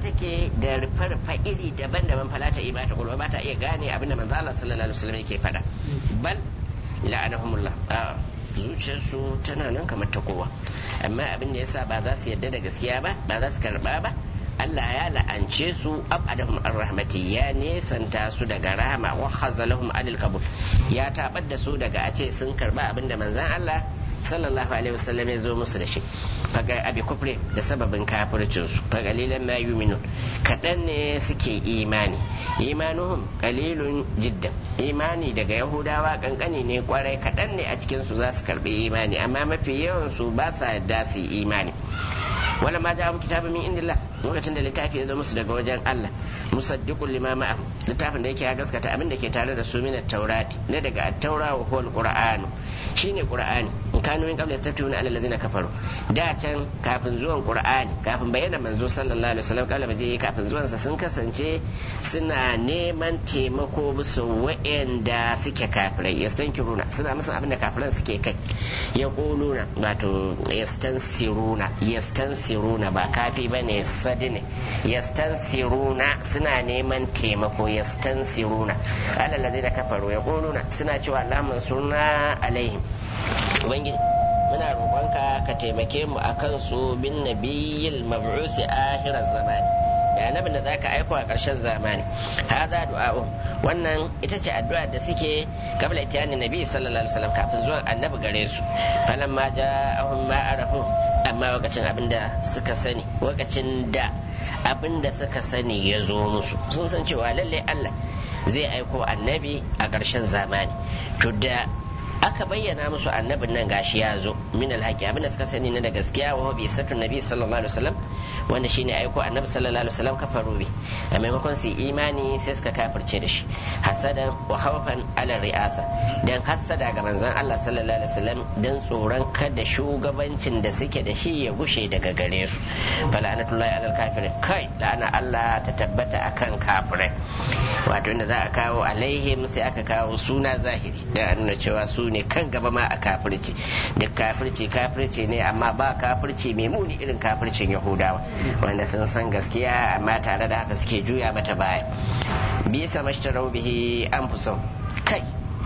take da rufe-rufe iri daban-daban fala ta iya bata kulwa ba ta iya gane abinda manzo Allah sallallahu alaihi wasallam yake faɗa bal la'anahumullah a zuciyarsu tana nan kamar ta kowa amma abin da yasa ba za su yarda da gaskiya ba ba za su karba ba Allah ya la'ance su abadahum an rahmati ya nesanta su daga rahama wa khazalahum anil qabul ya tabar da su daga a ce sun karba abin da manzon Allah sallallahu alaihi wasallam ya zo musu da shi faga abi kufre da sababin kafircin su fa qalilan ma yu'minun kadan ne suke imani imanuhum qalilun jiddan imani daga yahudawa kankani ne kwarai kadan ne a cikin su za su karbi imani amma mafi yawan su ba sa yadda su imani wala ma ja kitabu min indillah lokacin da littafi ya zo musu daga wajen Allah musaddiqul lima ma'a littafin da yake ya gaskata abin da ke tare da su min at-taurati ne daga at-taura wa huwa al-qur'anu shine qur'ani in kanu min qabla yastaftununa ala allazina kafaru da can kafin zuwan qur'ani kafin bayyana manzo sallallahu alaihi wasallam kala baje kafin zuwan sa sun kasance suna neman taimako musu wa'anda suke kafirai yastankiruna suna musu abin da kafiran suke kai yaquluna wato yastansiruna yastansiruna ba kafi bane sadi ne yastansiruna suna neman taimako yastansiruna ala allazina kafaru yaquluna suna cewa allahumma sunna alaihim ubangiji muna roƙonka ka taimake mu a kansu bin nabiyyil mab'usi akhirar zamani da annabin da zaka aiko a ƙarshen zamani hada du'a'u wannan ita ce addu'a da suke kabla itiyani nabi sallallahu alaihi wasallam kafin zuwan annabi gare su falan ma ja'ahum ma arafu amma lokacin abinda suka sani lokacin da abinda suka sani ya zo musu sun san cewa lalle Allah zai aiko annabi a ƙarshen zamani to da aka bayyana musu annabin nan gashi ya zo min alhaqi abinda suka sani na da gaskiya wa bi satun nabi sallallahu alaihi wasallam wanda shine aiko annabi sallallahu alaihi wasallam kafaru bi a maimakon su imani sai suka kafirce da shi hasadan wa khawfan ala ri'asa dan hasada ga manzon Allah sallallahu alaihi wasallam dan tsoron kada shugabancin da suke da shi ya gushe daga gare su falanatullahi alal kafirin kai la'ana Allah ta tabbata akan kafirai wato inda za a kawo alaihim sai aka kawo suna zahiri da nuna cewa su ne kan gaba ma a kafirci duk kafirci kafirci ne amma ba kafirci mai muni irin kafircin yahudawa wanda sun san gaskiya amma tare da haka suke juya mata baya bisa mashtarau bihi an kai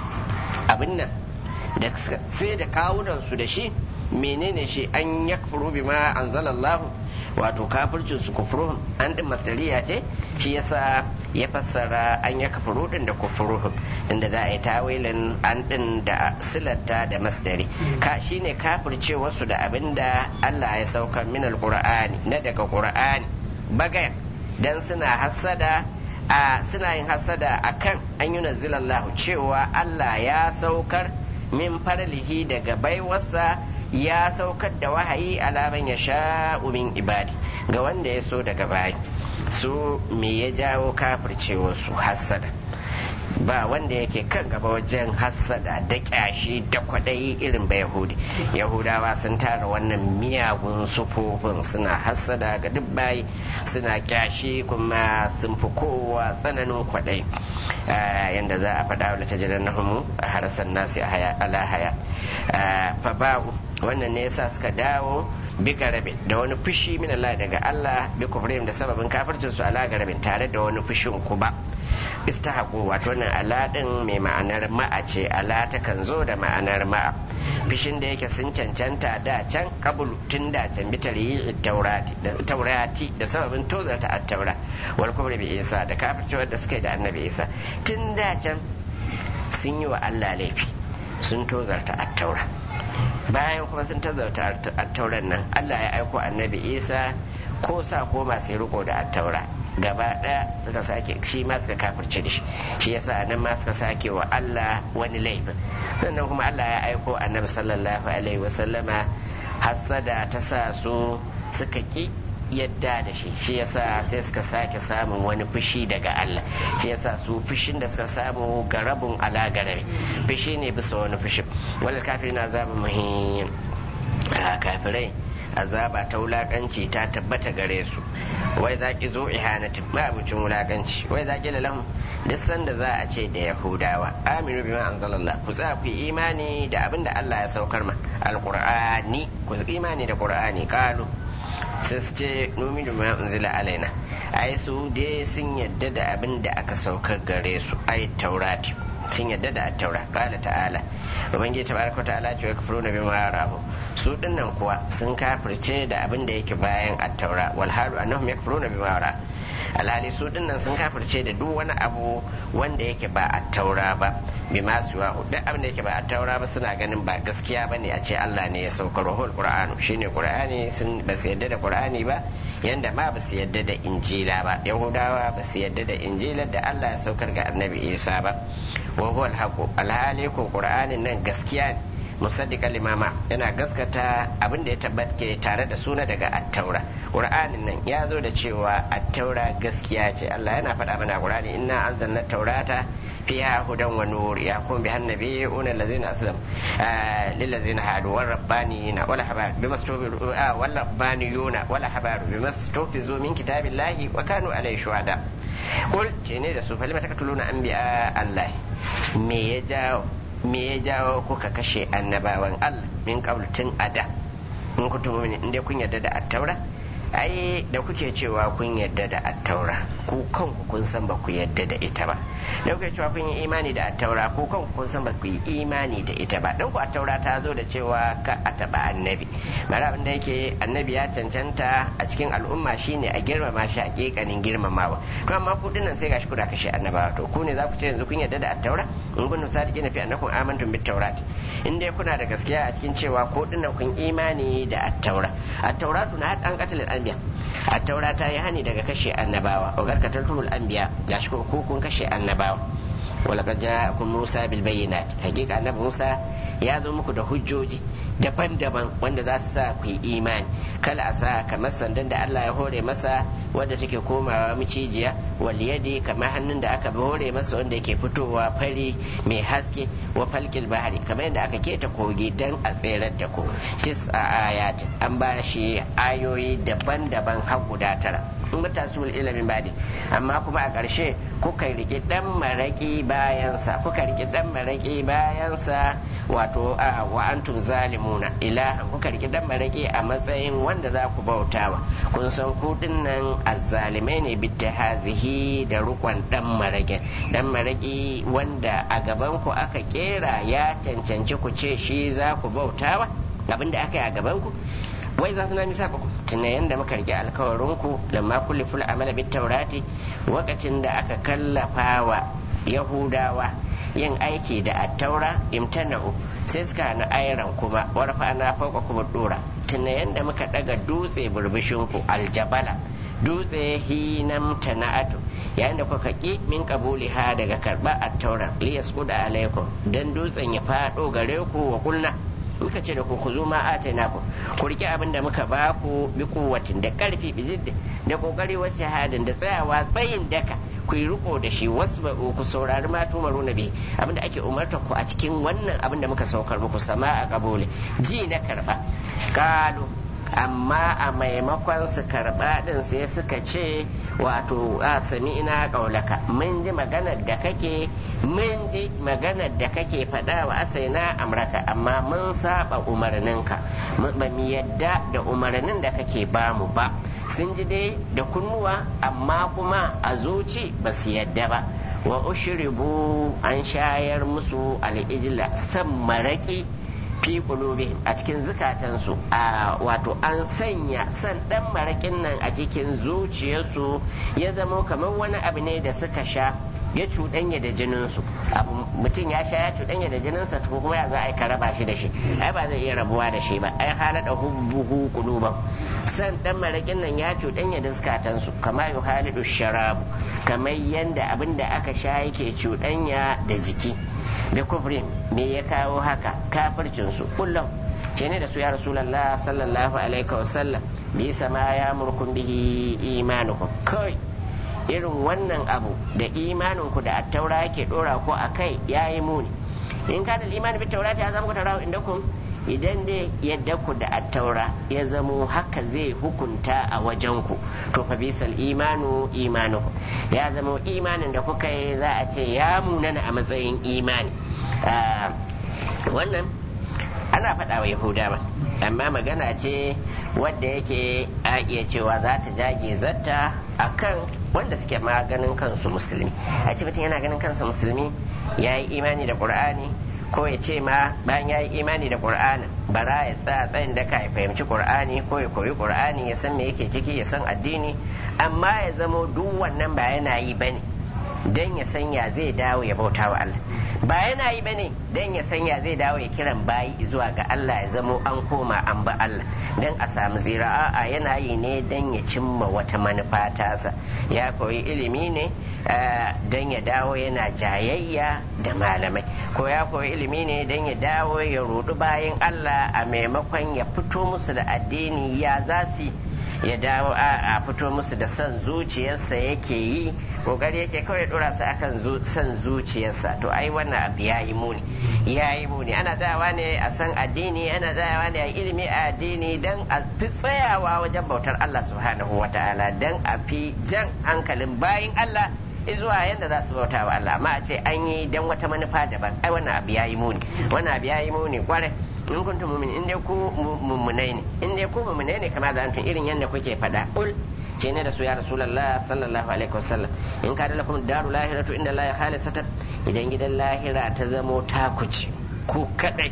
abin nan da sai da kawunan su da shi menene shi an yakfuru bima anzalallahu wato kafircin su kufruhum an din masdariya ce shi yasa ya fassara an ya kafuru din da kufruhum inda za a yi tawilin an din da silata da masdari ka shine kafirce wasu da abinda Allah ya saukar min alqur'ani na daga qur'ani bagaya dan suna hasada a suna yin hasada akan an yi nazzilallahu cewa Allah ya saukar min farlihi daga baiwarsa ya saukar da wahayi alaman ya sha'u min ibadi ga wanda ya so daga bayi su me ya jawo kafircewa su hassada ba wanda yake kan gaba wajen hassada da kyashi da kwaɗayi irin ba yahudi yahudawa sun tara wannan miyagun sufofin suna hassada ga duk bayi suna kyashi kuma sun fi kowa tsananin kwaɗayi yadda za a faɗa wa ta jiran nahumu a harasan nasi ala haya fa ba'u wannan ne yasa suka dawo bi garabin da wani fushi min Allah daga Allah bi kufrihim da sababin kafircin su ala garabin tare da wani fushin ku ba istahaqu wato wannan ala din mai ma'anar ma'a ce ala ta kan zo da ma'anar ma'a fishin da yake sun cancanta da can kabul tun da can bi tarihi taurati da taurati da sababin tozarta at-taura wal kufri bi isa da kafircewar da suka yi da annabi isa tun da can sun yi wa Allah laifi sun tozarta at-taura bayan kuma sun tazauta attauran nan Allah ya aiko annabi Isa ko sa ko masu riko da attaura gaba ɗaya suka sake shi ma suka kafirce da shi shi yasa nan ma suka sake wa Allah wani laifin sannan kuma Allah ya aiko annabi sallallahu alaihi wasallama hassada ta sa su suka ki yadda da shi shi yasa sai suka sake samun wani fushi daga Allah shi yasa su fushin da suka samu garabun ala garabi fushi ne bisa wani fushi wal kafirin azabun muhim kafirai azaba ta wulakanci ta tabbata gare su wai za ki zo ihanatin abincin wulakanci wai za ki lahum duk sanda za a ce da yahudawa aminu bima anzalallah ku tsaya ku imani da abin da Allah ya saukar ma alqur'ani ku imani da qur'ani qalu sai su ce numinu ma unzila alaina ai su dai sun yadda da abin da aka saukar gare su ai taurati sun yadda da taura qala ta'ala ubangiji tabaraka ta'ala ce yakfuruna bima yarahu su dinnan kuwa sun kafirce da abin da yake bayan at-taura wal halu annahum yakfuruna bima yarahu alhali su dinnan sun kafirce da duk wani abu wanda yake ba a taura ba bi masu wa duk abin da yake ba a taura ba suna ganin ba gaskiya ba ne a ce Allah ne ya saukar ruhul qur'anu shine qur'ani sun ba su yadda da qur'ani ba yanda ma ba su yadda da injila ba yahudawa ba su yadda da injilar da Allah ya saukar ga annabi isa ba wa huwal haqu alhali ko qur'anin nan gaskiya ne musaddiqan limama yana gaskata abin da ya tabbata tare da suna daga attaura qur'anin nan ya zo da cewa attaura gaskiya ce Allah yana faɗa mana qur'ani inna anzalna taurata fiha hudan wa nur yaqum biha an-nabiyuna allazina aslam lil ladzina hadu war rabbaniyina wal habar bimastufizu wal rabbaniyuna wal habar bimastufizu min kitabillahi wa kanu alayhi shuhada qul ce ne da su falima takatuluna anbiya Allah me ya jawo me ya jawo kuka kashe annabawan Allah min qablu tun ada in kuntum mu'minin inda kun yarda da attaura ai da kuke cewa kun yarda da attaura ku kanku kun san ba ku yarda da ita ba da kuke cewa kun yi imani da attaura ku kanku kun san ba ku yi imani da ita ba dan ku attaura ta zo da cewa ka a taba annabi mara abin da yake annabi ya cancanta a cikin al'umma shine a girmama shi a kekanin girmamawa to amma ku dinnan sai gashi kuna kashe annabawa to ku ne za ku ce yanzu kun yarda da attaura in kun sadiqina fi annakum amantum bit tawrat in dai kuna da gaskiya a cikin cewa ko dinnan kun imani da attaura attauratu na an katalin anbiya attaura ta yi hani daga kashe annabawa wa garkatartul anbiya gashi ko kun kashe annabawa ولقد جاءكم موسى بالبينات حقيقة النبي موسى ya zo muku da hujjoji daban-daban wanda za su sa ku yi imani kala a sa kamar sandan da Allah ya hore masa wanda take komawa micijiya wal yadi kamar hannun da aka hore masa wanda yake fitowa fari mai haske wa falkil bahari kamar yadda aka keta kogi dan a tserar da ku tis a ayat an ba shi ayoyi daban-daban har guda tara in ba su ilimin badi amma kuma a ƙarshe kuka riki dan maraki bayansa kuka riki dan maraki bayansa wato wa antum zalimuna ilahan kuka riki dan maraki a matsayin wanda za ku bautawa kun san ku dinnan azzalimai ne bitta hazihi da rukon dan maraki dan maraki wanda a gaban ku aka kera ya cancanci ku ce shi za ku bautawa abinda aka yi a gaban ku wai za su na misa ku tuna yadda muka rike alkawarinku lamma kulli ful amala bit taurati lokacin da aka kallafa wa yahudawa yin aiki da attaura imtana'u sai suka na ayran kuma warfa na fauka kuma dora tuna yadda muka daga dutse burbushinku aljabala dutse hinam tana'atu yayin da kuka ki min kabuli ha daga karba attaura liyasquda alaikum dan dutsen ya fado gare ku wa kulna muka ce da ku ku zo ma atana ku ku rike abin da muka ba ku bi kuwatin da karfi bi zidda da kokari wasu shahadin da tsayawa tsayin daka ku yi riko da shi wasu ku saurari ma tumaru na bi abinda ake umarta ku a cikin wannan abin da muka saukar muku sama a kabole ji na karba kalu amma a maimakon su karba din sai suka ce wato a sami ina kaulaka mun ji maganar da kake mun ji maganar da kake faɗa wa asaina amraka amma mun saba umarninka ba mu yadda da umarnin da kake bamu ba sun ji dai da kunnuwa amma kuma a zuci ba su yadda ba wa ushribu an shayar musu al'ijila san maraki fi qulubihim a cikin zukatansu a wato an sanya san dan marakin nan a cikin zuciyarsu ya zama kamar wani abu ne da suka sha ya cuɗanya da jininsu mutum ya sha ya cuɗanya da jininsa to kuma ya za a yi ka raba shi da shi ai ba zai iya rabuwa da shi ba ai halada hubbuhu quluban san dan marakin nan ya cuɗanya da zukatansu kama yu halidu sharabu kamar yanda abin da aka sha yake cuɗanya da jiki da kufrin me ya kawo haka kafircin su kullum ce ne da su ya rasulallah sallallahu alaihi wasallam bi sama ya murkun bihi imanukum kai irin wannan abu da imaninku da attaura yake dora ko a kai ya yi muni in ka da imani bi taurati ya zama ku tarawa inda kun idan dai yadda ku da attaura ya zamo haka zai hukunta a wajen ku to fa bisal imanu imanuku ya zamo imanin da kuka yi za a ce ya munana a matsayin imani wannan ana faɗa wa yahudawa amma magana ce wadda yake a iya cewa za ta jage zatta a kan wanda suke ma ganin kansu musulmi a ce mutum yana ganin kansa musulmi ya yi imani da ƙur'ani ko ya ce ma bayan ya yi imani da ƙur'anin bara ya tsaya tsayin da ka fahimci ƙur'ani ko ya koyi ƙur'ani ya san me yake ciki ya san addini amma ya zamo duk wannan ba yana yi bane don ya san ya zai dawo ya bauta wa Allah ba yana yi bane don ya san ya zai dawo ya kiran bayi zuwa ga Allah ya zamo an koma an ba Allah don a samu tsira a'a yana yi ne don ya cimma wata manufa tasa ya koyi ilimi ne don ya dawo yana jayayya da malamai ko ya koyi ilimi ne don ya dawo ya rudu bayan Allah a maimakon ya fito musu da addini ya za su ya dawo a fito musu da son zuciyarsa yake yi kokari yake kawai dora su akan son zuciyarsa to ai wannan abu ya yi muni ya yi muni ana tsayawa ne a san addini ana tsayawa ne a ilimi a addini don a fi tsayawa wajen bautar Allah subhanahu wa ta'ala don a fi jan hankalin bayin Allah zuwa yadda za su bauta wa Allah amma a ce an yi don wata manufa daban ai wannan abu ya yi muni wannan abu ya yi muni kwarai in kuntum mu'min in dai ku mummunai ne in dai ku mummunai ne kamar da irin yadda kuke faɗa ul ce ne da su ya rasulullah sallallahu alaihi wasallam in ka da lakum daru lahiratu inda la khalisatan idan gidan lahira ta zamo takuci ku kadai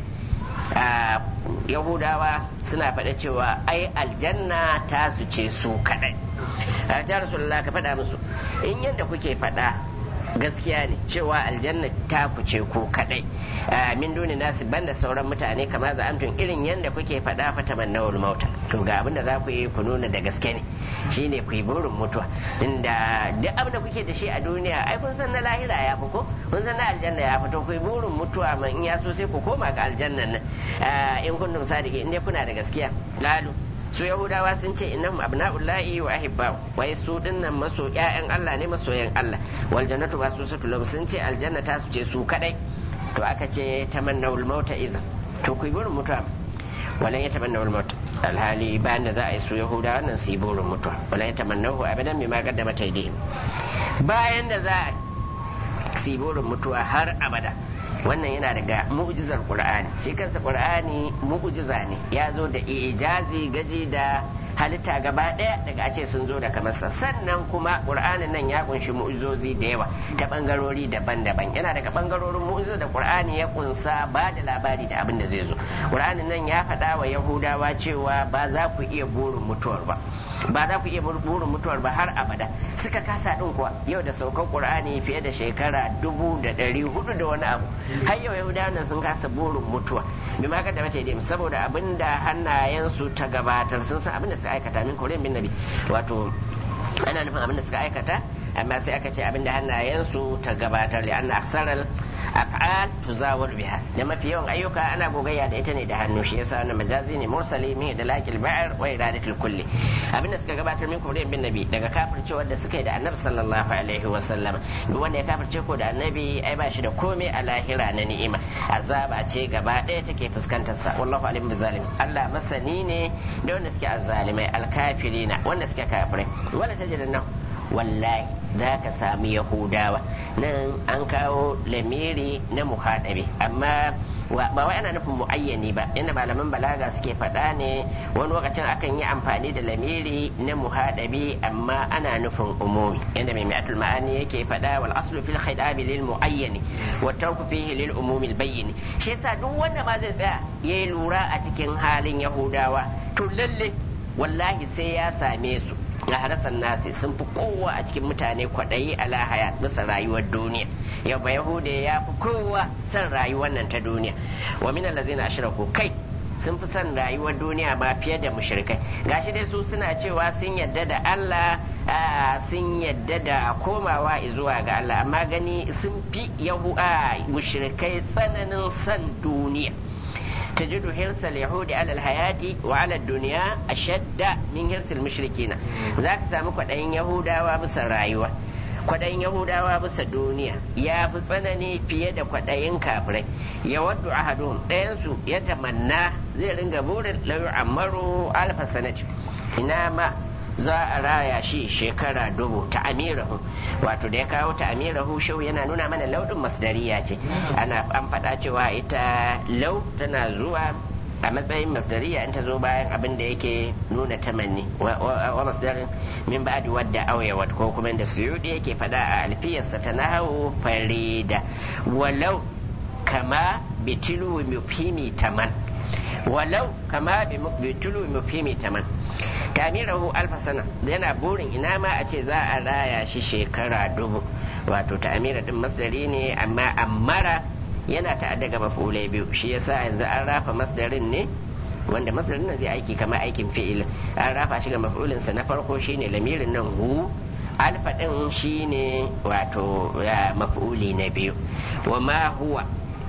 yahudawa suna faɗa cewa ai aljanna ta su ce su kadai ya rasulullah ka faɗa musu in yadda kuke faɗa gaskiya ne cewa aljanna ta kuce ko kadai min duni nasu banda sauran mutane kamar za amtun irin yadda kuke faɗa fata mannawul mauta to ga abin da za ku yi ku nuna da gaske ne shine ku yi burin mutuwa inda duk abin da kuke da shi a duniya ai kun san na lahira ya fi ko kun san na aljanna ya fito ku yi burin mutuwa man in ya so sai ku koma ga aljannan nan in kuntum sadiki in dai kuna da gaskiya lalu su yahudawa sun ce innahum abna'ullahi wa ahibba wai su dinnan maso ƴaƴan Allah ne masoyan Allah wal jannatu basusatu lahum sun ce aljanna ta su ce su kadai to aka ce tamannawul mauta iza to ku yi burin mutuwa walan ya tamannawul mauta alhali bayan da za a yi su yahudawa nan su yi burin mutuwa walan ya tamannahu abadan bima qaddama taydihim bayan da za a su yi burin mutuwa har abada wannan yana daga mu'jizar qur'ani shi kansa qur'ani mu'jiza ne ya zo da ijazi gaji da halitta gaba ɗaya daga a ce sun zo da kamarsa sannan kuma qur'anin nan ya kunshi mu'jizozi da yawa ta bangarori daban-daban yana daga bangarorin mu'jizar da qur'ani ya kunsa ba da labari da abin da zai zo qur'anin nan ya faɗa wa yahudawa cewa ba za ku iya burin mutuwar ba ba za ku iya burin mutuwar ba har abada suka kasa din kuwa yau da saukar qur'ani fiye da shekara dubu da ɗari hudu da wani abu har yau yahudawa nan sun kasa burin mutuwa bi ma kada mace dai saboda abin da hannayensu ta gabatar sun san abin da suka aikata min koren bin nabi wato ana nufin abin da suka aikata amma sai aka ce abin da hannayensu ta gabatar da anna aksaral af'al tuzawar biha da mafi yawan ayyuka ana gogayya da ita ne da hannu shi yasa wannan majazi ne mursali min da lakil ba'ar wa iradatul kulli abinda suka gabatar min kurin bin nabi daga kafircewar da suka yi da annabi sallallahu alaihi wa sallam duk wanda ya kafirce ko da annabi ai ba shi da komai a lahira na ni'ima azaba ce gaba ɗaya take fuskantar sa wallahu alim bi zalim Allah masani ne da wanda suke azzalimai alkafirina wanda suke kafirai wala tajidanna wallahi za ka sami yahudawa nan an kawo lamiri na muhaɗabi amma ba wai ana nufin muayyani ba inda malaman balaga suke faɗa ne wani lokacin akan yi amfani da lamiri na muhaɗabi amma ana nufin umumi inda mai mi'atul ma'ani yake faɗa wal aslu fil khidabi lil muayyani wa tarku fihi lil umumi al bayyin shi yasa duk wanda ma zai tsaya yayi lura a cikin halin yahudawa to lalle wallahi sai ya same su na harasan nasi sun fi kowa a cikin mutane kwaɗayi a lahaya bisa rayuwar duniya yau ba yahuda ya fi kowa son rayuwar nan ta duniya wa min allazina ashraku kai sun fi son rayuwar duniya ma fiye da mushrikai gashi dai su suna cewa sun yadda da Allah sun yadda da komawa zuwa ga Allah amma gani sun fi yahu mushrikai tsananin son duniya تجد حرص اليهود على الحياة وعلى الدنيا أشد من حرص المشركين ذاك سامو قدين يهودا وبس رايوة kwaɗayin yahudawa bisa duniya ya fi tsanani fiye da kwaɗayin kafirai ya waddu ahadun ɗayansu ya tamanna zai ringa burin lauyu ammaru alfa sanati ina ma za a raya shi shekara dubu ta amirahu wato da ya kawo ta amirahu shau yana nuna mana laudin masdariya ce ana an faɗa cewa ita lau tana zuwa a matsayin masdariya in ta zo bayan abin da yake nuna tamanni wa masdarin min ba'di wadda auyawat ko kuma da suyudi yake fada a alfiyarsa ta nahawu farida walau kama bitilu mufhimi taman walau kama bitilu mufhimi taman tamirahu alfa sana yana burin ina ma a ce za a raya shi shekara dubu wato ta'amira din masdari ne amma ammara yana ta'adda ga maf'ulai biyu shi yasa yanzu an rafa masdarin ne wanda masdarin nan zai aiki kamar aikin fi'il an rafa shi ga maf'ulin sa na farko shine lamirin nan hu alfa din shine wato maf'uli na biyu wa ma huwa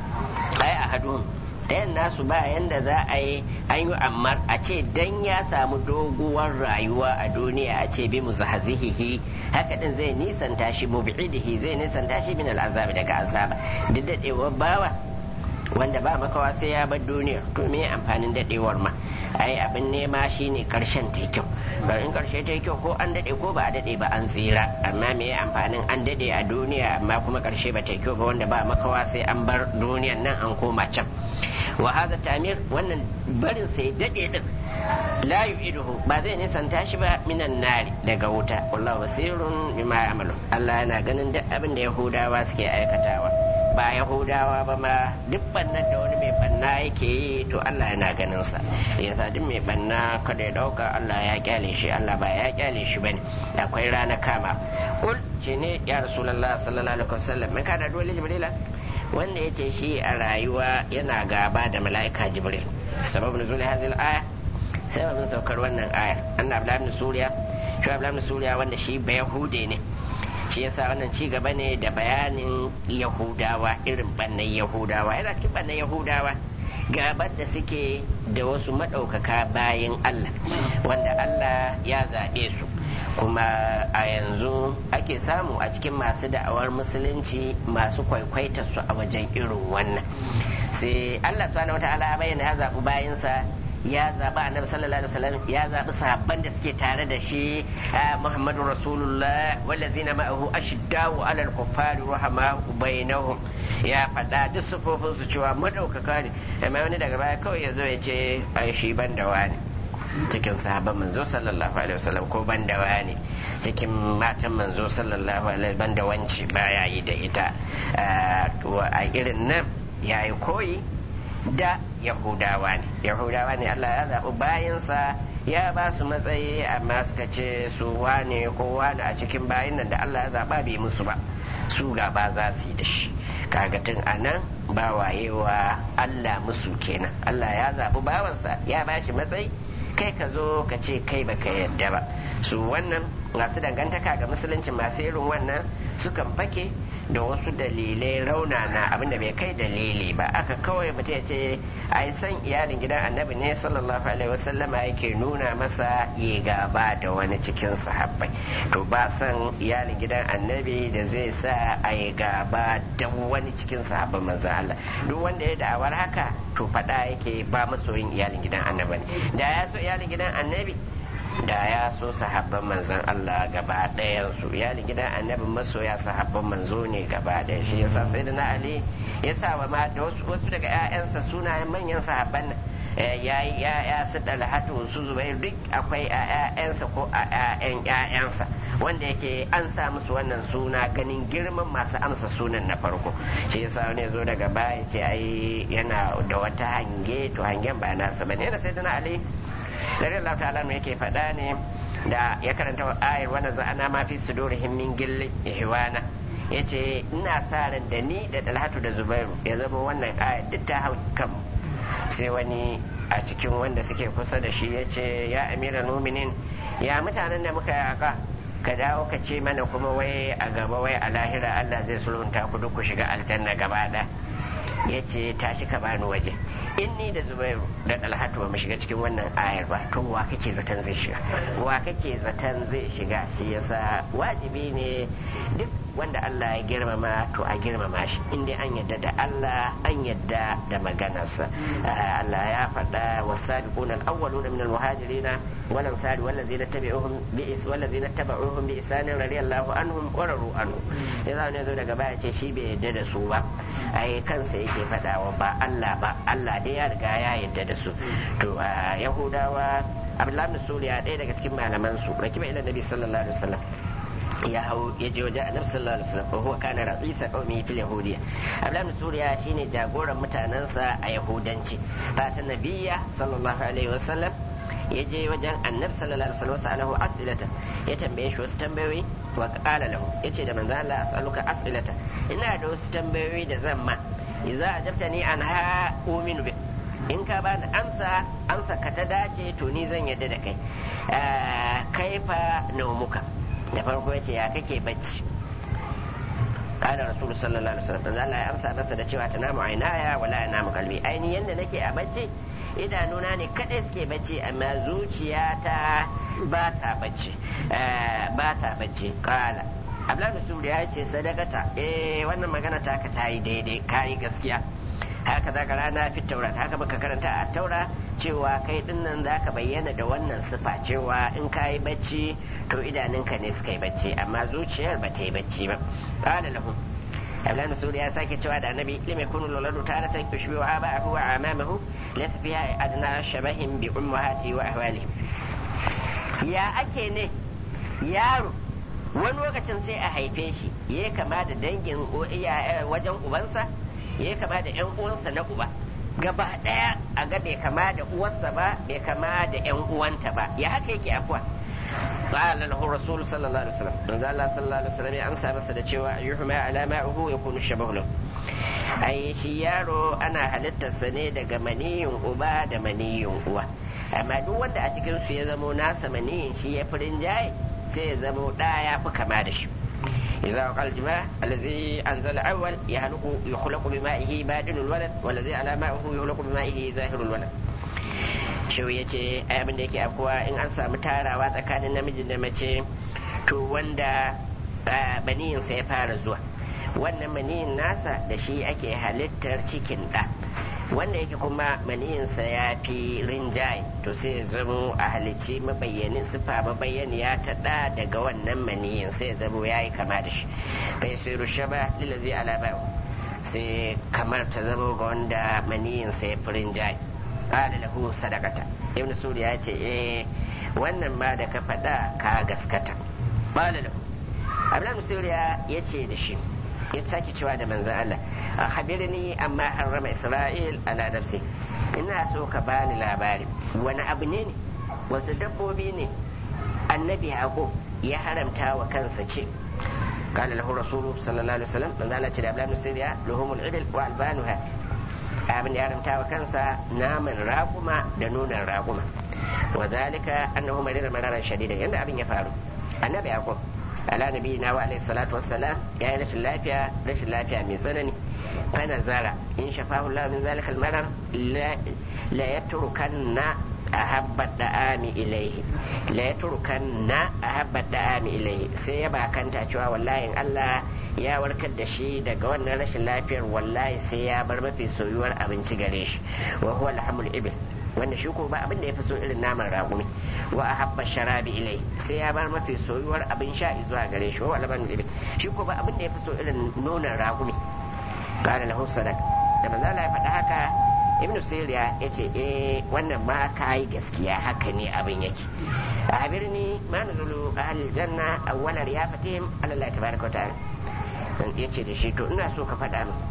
ai ahadun ɗayan nasu ba yanda za a yi an yi amma a ce dan ya samu doguwar rayuwa a duniya a ce bi muzahazihihi haka din zai nisanta shi mub'idihi zai nisanta shi min al'azabi daga azaba duk dadewar bawa wanda ba makawa sai ya bar duniya to me amfanin dadewar ma ai abin nema shine karshen ta kyau in karshe ta kyau ko an dade ko ba a dade ba an tsira amma me amfanin an dade a duniya amma kuma karshe ba ta kyau ba wanda ba makawa sai an bar duniyan nan an koma can wa hadha tamir wannan barin sai dade din la yu'iduhu ba zai nisanta shi ba minan nari daga wuta wallahu basirun bima ya'malu Allah yana ganin duk abin da yahudawa suke aikatawa ba yahudawa ba ma duk bannan da wani mai banna yake yi to Allah yana ganin sa yasa duk mai banna kada ya dauka Allah ya kyale shi Allah ba ya kyale shi bane akwai rana kama kul ce ne ya rasulullah sallallahu alaihi wasallam mai kada dole jibrila wanda ya ce shi a rayuwa yana gaba da mala'ika jibril sababin nuzul hadhihi al-aya sababin saukar wannan aya annabi abdullah ibn suriya shi abdullah ibn suriya wanda shi ba yahude ne shi yasa wannan ci gaba ne da bayanin yahudawa irin bannan yahudawa yana cikin bannan yahudawa gabar da suke da wasu maɗaukaka bayan Allah wanda Allah ya zaɓe su kuma a yanzu ake samu a cikin masu da'awar musulunci masu kwaikwaita su a wajen irin wannan sai Allah subhanahu wata'ala bayyana ya zaɓi bayansa ya zaɓi annabi sallallahu alaihi wasallam ya zaɓi sahabban da suke tare da shi Muhammadu Rasulullah wallazina ma'ahu ashiddau alal kuffari rahama bainahum ya faɗa duk sufofin su cewa madaukaka ne amma wani daga baya kawai ya zo ya ce ai shi ban da wani cikin sahabban manzo sallallahu alaihi wasallam ko ban da wani cikin matan manzo sallallahu alaihi ban da wanci baya yi da ita a irin nan yayi koyi da yahudawa ne yahudawa ne allah ya zaɓi bayansa ya ba su matsayi amma suka ce su wane ko wane a cikin bayan nan da allah ya zaɓa bai musu ba su gaba za su yi da shi kaga tun a nan ba wayewa allah musu kenan allah ya zaɓi bawansa ya ba shi matsayi kai ka zo ka ce kai baka yadda ba su wannan masu dangantaka ga musulunci masu irin wannan sukan fake da wasu dalilai raunana abinda bai kai dalili ba aka kawai mutum ya ce ai san iyalin gidan annabi ne sallallahu alaihi wasallama yake nuna masa ya gaba da wani cikin sahabbai to ba san iyalin gidan annabi da zai sa a yi gaba da wani cikin sahabban manzo Allah duk wanda ya da'awar haka to faɗa yake ba masoyin iyalin gidan annabi ne da ya so iyalin gidan annabi da ya so sahabban manzon Allah gaba ɗayan su iyalin gidan annabin masoya sahabban manzo ne gaba ɗaya shi yasa sai da na Ali ya sa wa ma da wasu daga ƴaƴansa sunayen manyan sahabban nan ya yi ƴaƴa su dalhatu su zubair duk akwai a ƴaƴansa ko a ƴaƴan ƴaƴansa wanda yake an sa musu wannan suna ganin girman masu amsa sunan na farko shi yasa wani zo daga baya ce ai yana da wata hange to hangen ba nasa bane yana sai da na Ali dari Allah ta'ala me yake faɗa ne da ya karanta ayar wannan za'ana ma fi sudurihim min gilli ihwana yace ina sa ran da ni da Talhatu da Zubairu ya zama wannan ayar duk ta hau kan sai wani a cikin wanda suke kusa da shi yace ya amira muminin ya mutanen da muka yaka ka dawo ka ce mana kuma wai a gaba wai a lahira Allah zai sulhunta ku duk ku shiga aljanna gaba ɗaya yace tashi ka bani waje in ni da zubairu da dalhatu ba mu shiga cikin wannan ayar ba to wa kake zaton zai shiga wa kake zaton zai shiga shi yasa wajibi ne duk wanda Allah ya girmama to a girmama shi inda an yadda da Allah an yadda da maganarsa Allah ya faɗa wasabiqun al-awwaluna min al-muhajirin wal ansari wallazina tabi'uhum bi is wallazina tabi'uhum bi ihsan radiyallahu anhum wa radu anhu yanzu ne zo daga baya ce shi bai yadda da su ba ai kansa yake faɗawa ba Allah ba Allah Allah dai ya riga ya yarda da su to a yahudawa abdullahi bin suriya ɗaya daga cikin malaman su rakiba ila nabi sallallahu alaihi wasallam ya hau ya je wajen annabi sallallahu alaihi wasallam huwa kana ra'isa qaumi fil yahudiyya abdullahi bin suriya shine jagoran mutanansa a yahudanci fatan nabiyya sallallahu alaihi wasallam ya je wajen annabi sallallahu alaihi wasallam sa'alahu as'ilata ya tambaye shi wasu tambayoyi wa qala lahu yace da manzo Allah as'aluka as'ilata ina da wasu tambayoyi da zan ma idza ajabtani an ha uminu bi in ka bani amsa amsa ka ta dace to ni zan yadda da kai kaifa naumuka da farko yace ya kake bacci قال رسول صلى الله عليه وسلم Allah ya amsa masa da cewa tanamu ainaya wala yanamu qalbi aini yanda nake a bacci idanuna ne kadai suke bacci amma zuciyata ba ta bacci ba ta bacci kala Abdullahi Masudi ya ce sadakata eh wannan magana ta ka tayi daidai kayi gaskiya haka za ka rana fi taura haka baka karanta a taura cewa kai dinnan za ka bayyana da wannan sifa cewa in ka yi bacci to idanunka ne suka yi bacci amma zuciyar ba ta yi bacci ba qala lahu Abdullahi Masudi ya sake cewa da annabi lim yakunu luladu taratan yushbihu aba'ahu wa amamahu laysa fiha adna shabahin bi ummahati wa ahwalihim ya ake ne yaro wani lokacin sai a haife shi ya kama da dangin wajen ubansa ya kama da yan uwansa na uba gaba daya a ga bai kama da uwarsa ba bai kama da yan uwanta ba ya haka yake afuwa قال له الرسول صلى الله عليه وسلم من الله صلى الله عليه وسلم أمسى بس da cewa yuhma ala ma'uhu yakunu shabahu lahu ai shi yaro ana halittarsa ne daga maniyin uba da maniyin uwa amma duk wanda a cikin su ya zamo nasa maniyin shi ya fi rinjaye sai ya zamo ɗa ya fi kama da shi إذا وقع الجماع الذي أنزل أول يخلق يخلق بمائه بادن الولد والذي على مائه يخلق بمائه ظاهر الولد shau ya ce abin da yake afkuwa in an samu tarawa tsakanin namiji da mace to wanda maniyinsa ya fara zuwa wannan maniyin nasa da shi ake halittar cikin ɗa wanda yake kuma maniyinsa ya fi rinjaye to sai ya zamo a halicci mabayyanin sifa mabayyaniya ta ɗa daga wannan maniyin sai ya zamo ya yi kama da shi bai sai rushaba lilazi alaba sai kamar ta zamo ga wanda maniyinsa ya fi rinjaye qala lahu sadaqata ibn suri ya ce eh wannan ma da ka faɗa ka gaskata qala lahu abdullahi suriya ya ce da shi ya sake cewa da manzan Allah a habirni amma harrama Isra'il ala nafsi ina so ka bani labari wani abu ne ne wasu dabbobi ne annabi haƙo ya haramta wa kansa ce قال له الرسول صلى الله عليه وسلم من ذلك الأبلام السرية لهم الإبل وألبانها abin da ya haramta wa kansa naman raguma da nunan raguma wa zalika annahu marira mararan shadida yanda abin ya faru annabi yaqub ala nabi na wa alayhi salatu wassalam ya yi rashin lafiya rashin lafiya mai tsanani fa nazara in shafahu Allah min zalika al-marar la yatrukanna ahabba da'ami ilaihi la yatrukanna ahabba da'ami ilaihi sai ya bakanta cewa wallahi Allah ya warkar da shi daga wannan rashin lafiyar wallahi sai ya bar mafi soyuwar abinci gare shi wa huwa alhamul ibil wanda shi ko ba abin da ya fi so irin naman ragumi wa ahabba sharabi ilai sai ya bar mafi soyuwar abin sha zuwa gare shi wa labanul ibil shi ko ba abin da ya fi so irin nonon ragumi qala lahu sadaq da manzo Allah ya faɗa haka ibnu siriya ya ce eh wannan ma kai gaskiya haka ne abin yake a birni ma nuzulu ahlil janna awwala riyafatihim ala Allah tabaraka wa ta'ala ya ce da shi to ina so ka faɗa min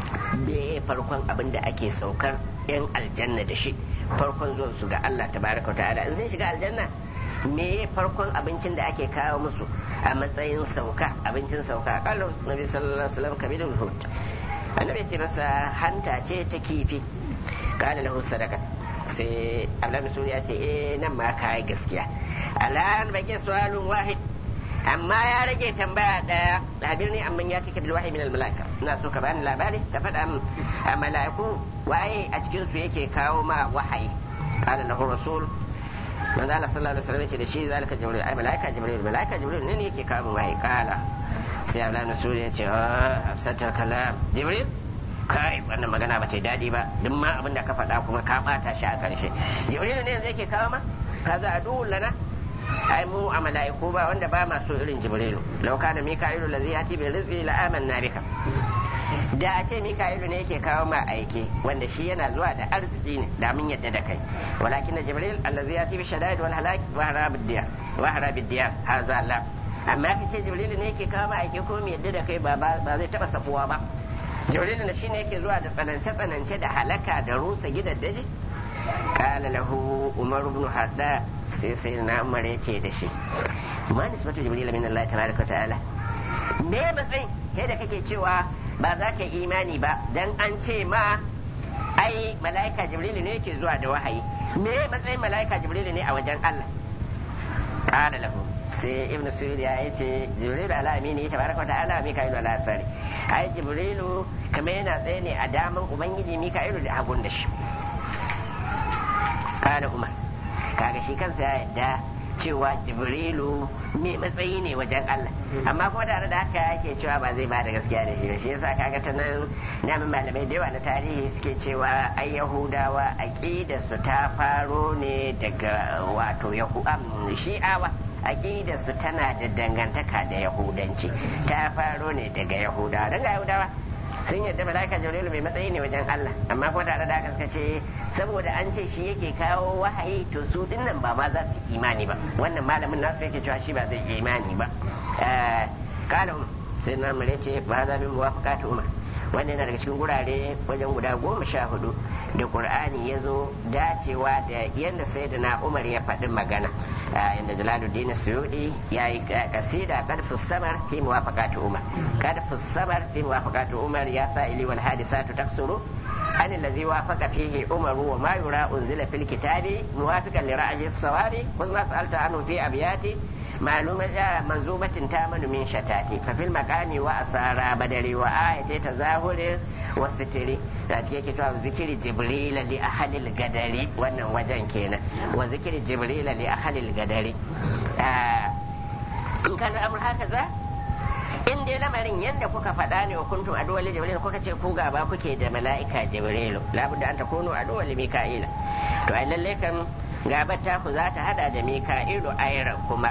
me farkon abin da ake saukar yan aljanna da shi farkon zuwan su ga Allah tabaraka ta'ala in zai shiga aljanna me farkon abincin da ake kawo musu a matsayin sauka abincin sauka kallo nabi sallallahu alaihi wasallam kabidul hut annabi ce masa hanta ce ta kifi kana lahu sadaka sai abdullahi suri ya ce eh nan ma kai gaskiya alan bake su'alun wahid amma ya rage tambaya daya labir ne amma ya cika bil wahyi min al malaika ina so ka bani labari ka faɗa min a malaiku waye a cikin su yake kawo ma wahayi qala lahu rasul manzo Allah sallallahu alaihi wasallam ya ce da shi zalika jibril ai malaika jibril malaika jibril ne yake kawo min wahayi qala sai Abdullahi Rasul ya ce hafsatar kalam jibril kai wannan magana ba ta daɗi ba duk ma abin da ka faɗa kuma ka ɓata shi a ƙarshe jibril ne yanzu yake kawo ma kaza adu lana ai mu a mala'iku ba wanda ba masu irin jibrilu law kana mika'ilu allazi yati bil rizqi la amanna bika da a ce mika'ilu ne yake kawo ma aike wanda shi yana zuwa da arziki ne da mun yadda da kai walakin da jibril allazi yati bi shadaid wal halak wa harabid diyar wa harabid diyar hadha la amma ka ce jibril ne yake kawo ma aike ko mu yadda da kai ba ba zai taba safuwa ba jibril ne shine yake zuwa da tsanance tsanance da halaka da rusa gidaddaji qala lahu umar ibn hadda sai sai na umar yake da shi ma nisbatu jibril min allah tabaraka wa ta'ala me matsayin kai da kake cewa ba za ka yi imani ba dan an ce ma ai mala'ika jibrilu ne yake zuwa da wahayi me matsayin mala'ika jibrilu ne a wajen Allah qala lahu sai ibn suyud ya yace jibrilu ala amini tabaraka ta'ala mika'ilu ala asari ai jibrilu kamar yana tsaye ne a daman ubangiji mika'ilu da hagun da shi qala umar kaga shi kansa ya yadda cewa jibrilu mai matsayi ne wajen Allah amma kuma tare da haka yake cewa ba zai ba da gaskiya da shi ba shi yasa kaga ta nan namin malamai da yawa na tarihi suke cewa ai yahudawa aqida su ta faro ne daga wato yahu shi'awa aqida su tana da dangantaka da yahudanci ta faro ne daga yahudawa dan ga yahudawa sun yadda malaika jibrilu mai matsayi ne wajen Allah amma kuma tare da haka suka ce saboda an ce shi yake kawo wahayi to su dinnan ba ma za su imani ba wannan malamin nasu yake cewa shi ba zai imani ba kala sai na mare ce ba za min muwafaqatu umar wannan yana daga cikin gurare wajen guda goma sha hudu da qur'ani ya zo dacewa da yadda sayyidina umar ya faɗi magana inda jalaluddin suyudi ya yi kasida kadfus samar fi muwafaqatu umar kadfus samar fi muwafaqatu umar ya sa ili wal hadisatu taksuru عن الذي وافق فيه عمر وما يرى أنزل في الكتاب موافقا لرأي الصواب خذ ما سألت عنه في أبيات معلومة منزوبة تامن من شتات ففي المقام وأسارى بدري وآية تظاهر والستر لاتكي كتاب ذكر جبريل لأهل القدر وانا وجن كينا وذكر جبريل لأهل القدر آه إن كان الأمر هكذا in dai lamarin yadda kuka faɗa ne wa kuntum aduwal jibril kuka ce ku gaba kuke da mala'ika jibrilu labudda an takunu aduwal mika'ila to ai lalle kan gabar ta ku za ta hada da mika'ilu ayran kuma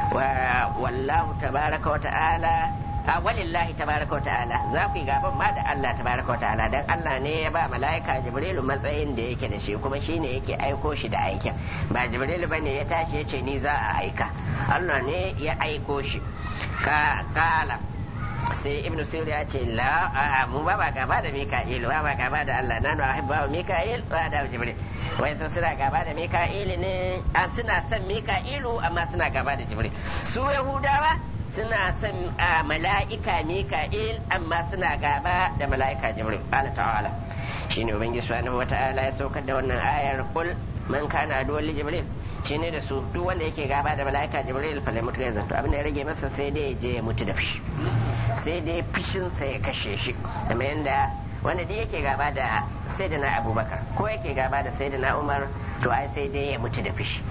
wa wallahu tabaraka wa ta'ala a walillahi tabaraka wa ta'ala za ku yi gaban ma da Allah tabaraka wa ta'ala dan Allah ne ya ba mala'ika jibrilu matsayin da yake da shi kuma shine yake aiko shi da aikin ba jibrilu bane ya tashi ya ce ni za a aika Allah ne ya aiko shi ka kala sai ibnu sir ya ce la mu ba ba gaba da mika'il ba ba gaba da Allah nanu ahibba wa mika'il wa da jibril wai su suna gaba da mika'il ne an suna son mika'ilu amma suna gaba da jibril su yahudawa suna son mala'ika mika'il amma suna gaba da mala'ika jibril Allah ta'ala shine ubangiji subhanahu wata'ala ya saukar da wannan ayar kul man kana aduwwan li jibril shine da su duk wanda yake gaba da mala'ika jibril fa lai mutu ya zanto abin da ya rage masa sai dai ya je ya mutu da fushi sai dai fushin sa ya kashe shi kamar yanda wanda duk yake gaba da sayyidina abubakar ko yake gaba da sayyidina umar to ai sai dai ya mutu da fushi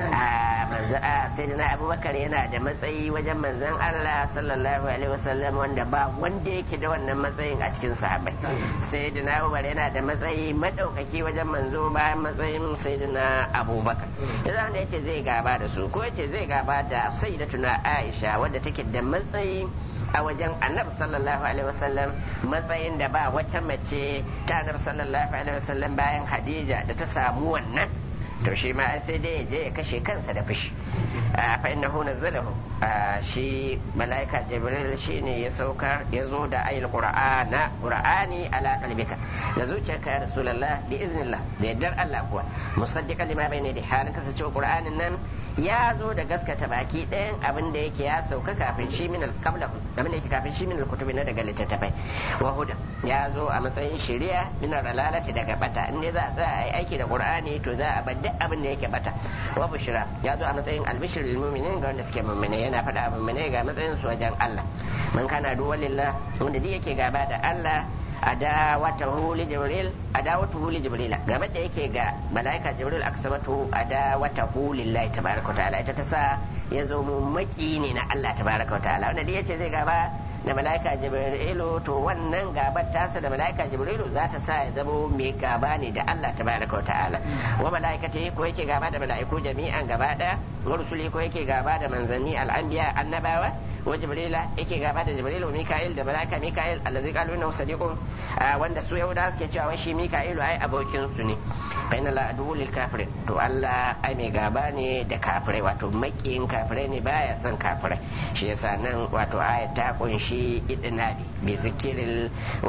a sayyidina abubakar yana da matsayi wajen manzon Allah sallallahu alaihi wasallam wanda ba wanda yake da wannan matsayin a cikin sahabbai sayyidina umar yana da matsayi madaukaki wajen manzo bayan matsayin sayyidina abubakar da zan da yace zai gaba da su ko yace zai gaba da sayyidatuna aisha wadda take da matsayi a wajen annabi sallallahu alaihi wasallam matsayin da ba wata mace ta annabi sallallahu alaihi wasallam bayan hadija da ta samu wannan to shi ma sai dai ya je ya kashe kansa da fushi fa innahu nazzalahu shi malaika jibril shine ya saukar ya zo da ayil qur'ana qur'ani ala qalbika da zuciyarka ya rasulullah bi iznillah da yaddar Allah kuwa musaddiqan lima bayna da halin kasancewa qur'anin nan ya zo da gaskata baki ɗayan abin da yake ya sauka kafin shi min alqabla abin da yake kafin shi min alkutubi na daga littattafai wa huda ya zo a matsayin shari'a min ralalati daga bata in za a tsaya a yi aiki da qur'ani to za a bar duk abin da yake bata wa bushra ya zo a matsayin albishir lil mu'minin ga wanda suke mu'mine yana faɗa mu'mine ga matsayin su wajen Allah man kana duwalillah wanda duk yake gaba da Allah adawatahu li jibril adawatuhu li jibril game da yake ga malaika jibril aksabatu adawatahu lillahi tabaraka ta'ala ita ta sa ya zo mu maki ne na Allah tabaraka ta'ala wanda dai yace zai gaba da malaika jibrilu to wannan gabar tasa da malaika jibrilu za ta sa ya zamo mai gaba ne da Allah tabaraka ta'ala wa malaikati ko yake gaba da malaiku jami'an gaba daya wa rusuli ko yake gaba da manzanni al'anbiya annabawa wa jibrila yake gaba da jibril wa mika'il da malaika mika'il allazi qalu innahu sadiqun wanda su yahuda suke cewa wai shi mika'ilu ai abokin su ne fa inna la adu lil kafirin to Allah ai mai gaba ne da kafirai wato makiyin kafirai ne baya son kafirai shi yasa nan wato ayat ta kunshi idnabi bi zikiril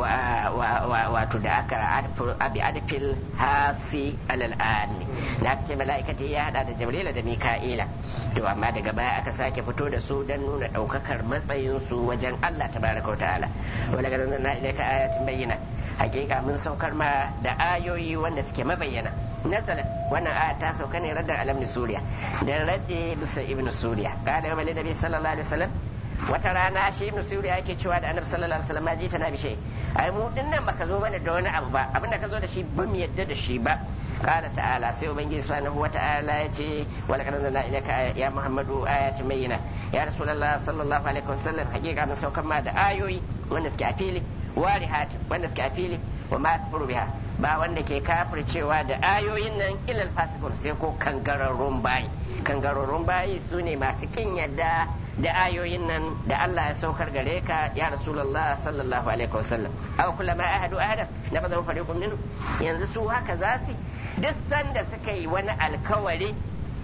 wato da aka abi adfil hasi alal ami da aka ce mala'ikati ya hada da jibrila da mika'ila to amma daga baya aka sake fito da su don nuna daukakar matsayin su wajen Allah tabaraka wa ta'ala wala ga nan ilaika ayatin bayyana hakika mun saukar ma da ayoyi wanda suke mabayyana nazala wannan aya ta sauka ne raddan alam suriya da radde bisa ibnu suriya qala yawma nabi sallallahu alaihi wasallam wata rana shi ibn suriya yake cewa da annabi sallallahu alaihi wasallam ji ta na bishe ai mu din nan baka zo mana da wani abu ba abinda ka zo da shi ba mu yadda da shi ba qala ta'ala sai ubangiji subhanahu wa ta'ala ya ce wa laqad anzalna ilayka ya muhammadu ayatin bayyina ya rasulullah sallallahu alaihi wasallam hakika mun saukar ma da ayoyi wanda suke a fili warihat wanda suke a fili wa ma takfuru biha ba wanda ke kafircewa da ayoyin nan ilal fasikun sai ko kangararrun bayi kangararrun bayi su ne masu kin yadda da ayoyin nan da Allah ya saukar gare ka ya Rasulullah sallallahu alaihi wasallam aw kullama ahadu ahadan na bazan fariqun minhu yanzu su haka za su duk sanda suka yi wani alkawari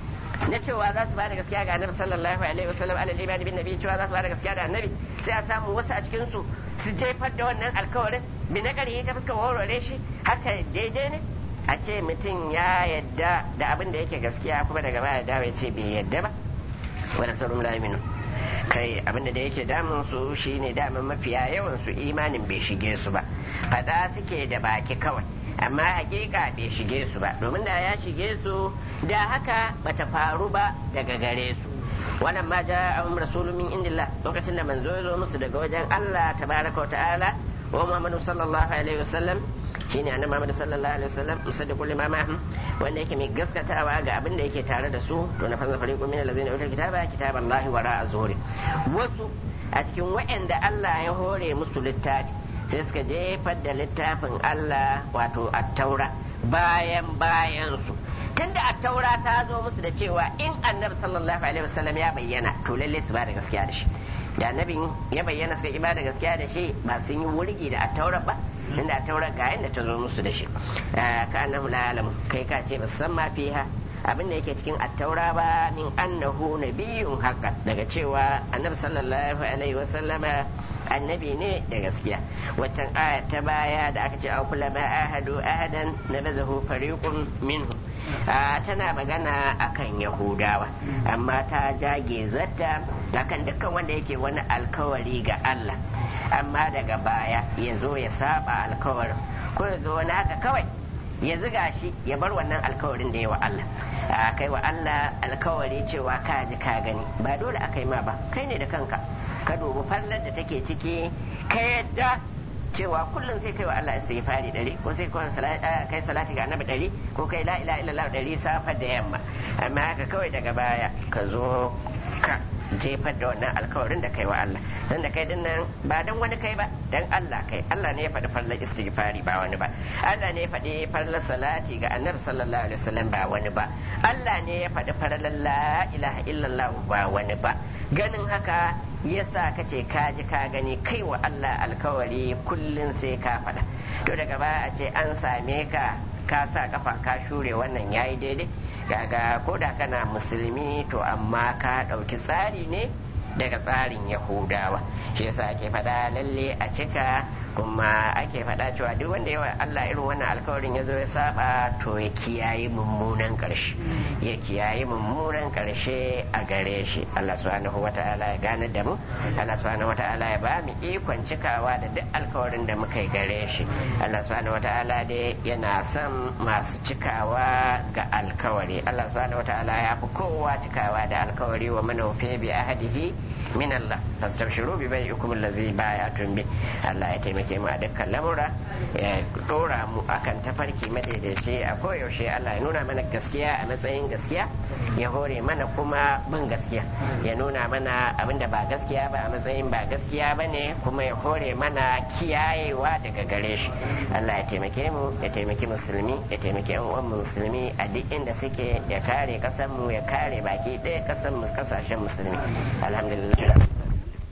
na cewa za su bada gaskiya ga annabi sallallahu alaihi wasallam alal imani bin nabi cewa za su bada gaskiya da annabi sai a samu wasu a cikin su su jefar da wannan alkawarin bi na ƙarfi ta fuskar warware shi haka daidai ne a ce mutum ya yadda da abin da yake gaskiya kuma daga baya dawo ya ce bai yadda ba wala saurum la yaminu kai abin da yake damun su shine damun mafiya yawan su imanin bai shige su ba fada suke da baki kawai amma hakika bai shige su ba domin da ya shige su da haka bata faru ba daga gare su wannan ma ja ahum rasulun min indillah lokacin da manzo ya zo musu daga wajen Allah tabaraka wa ta'ala wa Muhammadu sallallahu alaihi wasallam shine annabi Muhammad sallallahu alaihi wasallam musaddiqu lima ma'ahum wanda yake mai gaskatawa ga abin da yake tare da su to na fasa fariqu min allazina utul kitaba kitaballahi wara'a zuhuri wasu a cikin wa'anda Allah ya hore musu littafi sai suka jefar da littafin Allah wato at-taura bayan bayan su tunda at-taura ta zo musu da cewa in annabi sallallahu alaihi wasallam ya bayyana to lalle su ba da gaskiya da shi da annabin ya bayyana suka ki ba da gaskiya da shi ba sun yi wurgi da at-taura ba inda at-taura ga yanda ta zo musu da shi ka annahu la alamu kai ka ce ba san ma fiha abin da yake cikin attaura ba min annahu nabiyyun haqqan daga cewa annabi sallallahu alaihi wasallama annabi ne da gaskiya waccan aya ta baya da aka ce kula ma ahadu ahadan nabazahu fariqun minhu tana magana akan yahudawa amma ta jage zata akan dukkan wanda yake wani alkawari ga Allah amma daga baya ya zo ya saba alkawarin ko ya zo wani haka kawai ya ziga shi ya bar wannan alkawarin da ya wa Allah a kai wa Allah alkawari cewa ka ji ka gani ba dole a kai ma ba kai ne da kanka ka dubi fallar da take ciki ka yadda cewa kullum sai kai wa Allah istighfari ɗari ko sai kai salati ga annabi ɗari ko kai la ilaha illallah ɗari safa da yamma amma haka kawai daga baya ka zo ka jefar da wannan alkawarin da kai wa Allah dan da kai din nan ba dan wani kai ba dan Allah kai Allah ne ya faɗi farlar istighfari ba wani ba Allah ne ya faɗi farlar salati ga annabi sallallahu alaihi wasallam ba wani ba Allah ne ya faɗi farlar la ilaha illallah ba wani ba ganin haka yasa ka ce ka ji ka gani kai wa Allah alkawari kullun sai ka faɗa to daga baya a ce an same ka ka sa kafa ka shure wannan yayi daidai gaga ko da kana musulmi to amma ka ɗauki tsari ne daga tsarin yahudawa shi yasa ake faɗa lalle a cika kuma ake faɗa cewa duk wanda yawa Allah irin wannan alkawarin ya zo ya saba to ya kiyaye mummunan ƙarshe ya kiyaye mummunan ƙarshe a gare shi Allah subhanahu wata'ala ya gane da mu Allah subhanahu wata'ala ya ba mu ikon cikawa da duk alkawarin da muka yi gare shi Allah subhanahu wata'ala dai yana son masu cikawa ga alkawari Allah subhanahu wata'ala ya fi kowa cikawa da alkawari wa manaufe bi ahadihi min Allah fastabshiru bi bai'ikum allazi bayatun bi Allah ya taimake mu a dukkan lamura ya dora mu akan tafarki madaidaici a koyaushe Allah ya nuna mana gaskiya a matsayin gaskiya ya hore mana kuma bin gaskiya ya nuna mana abinda ba gaskiya ba a matsayin ba gaskiya ba ne kuma ya hore mana kiyayewa daga gare shi Allah ya taimake mu ya taimaki musulmi ya taimaki yan uwan musulmi a duk inda suke ya kare kasan mu ya kare baki ɗaya kasan mu kasashen musulmi alhamdulillah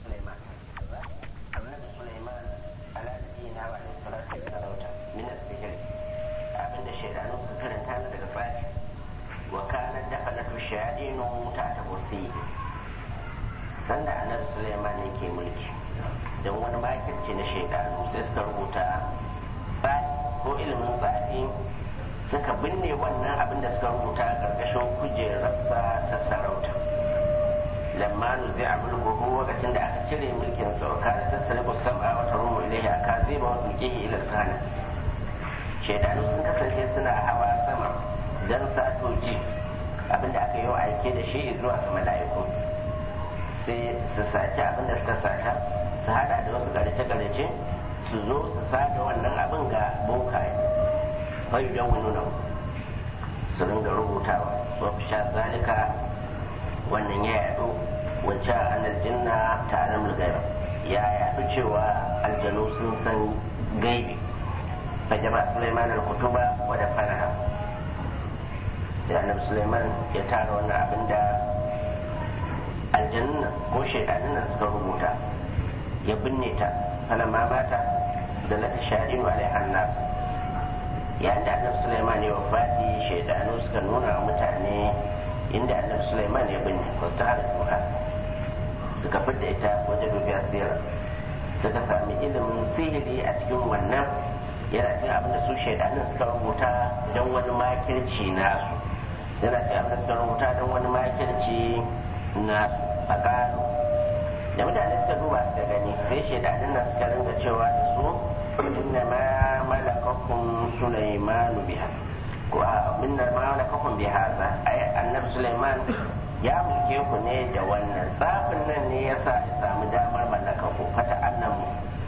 suleiman yake mulki don wani makirci na shekaru sai suka rubuta tsafi ko ilimin tsafi suka binne wannan abin da suka rubuta a ƙarƙashin kujerarsa ta sarauta lamma zai a mulkuhu lokacin da aka cire mulkin sa ka ta salibu sam'a wa tarumu ilaihi aka zai ba wasu kihi ila sana shaidanu sun kasance suna hawa sama dan sato ji abinda aka yi wa aike da shi zuwa ga mala'iku sai su saci abinda suka sata su hada da wasu garice-garice su zo su sada wannan abin ga bokaye fayu don nuna su ringa rubutawa wa sha zalika wannan ya yaɗo wacce an aljinna ta alam gaiba ya yaɗu cewa aljanu sun san gaibi fa jama suleiman al-kutuba wa da faraha sai annabi suleiman ya tara wannan abin da aljanna ko shaidanin nan suka rubuta ya binne ta falamma mata da na tashadinu alaihan nas yayin da annabi suleiman ya wafati shaidanu suka nuna wa mutane inda annabi suleiman ya binne wasu ta tuha suka fidda ita wajen dubiya sira suka sami ilimin sihiri a cikin wannan yana cin abin da su shaidanin suka rubuta don wani makirci nasu yana cin abin da suka rubuta don wani makirci na tsakanin da mutane suka duba suka gani sai shaidanin nan suka ringa cewa da su inna ma malakakum sulaimanu biha ko a minna ma malakakum bihaza ai annabi sulaiman ya mulke ku ne da wannan tsafin nan ne yasa ya samu damar mallaka ku fata annamu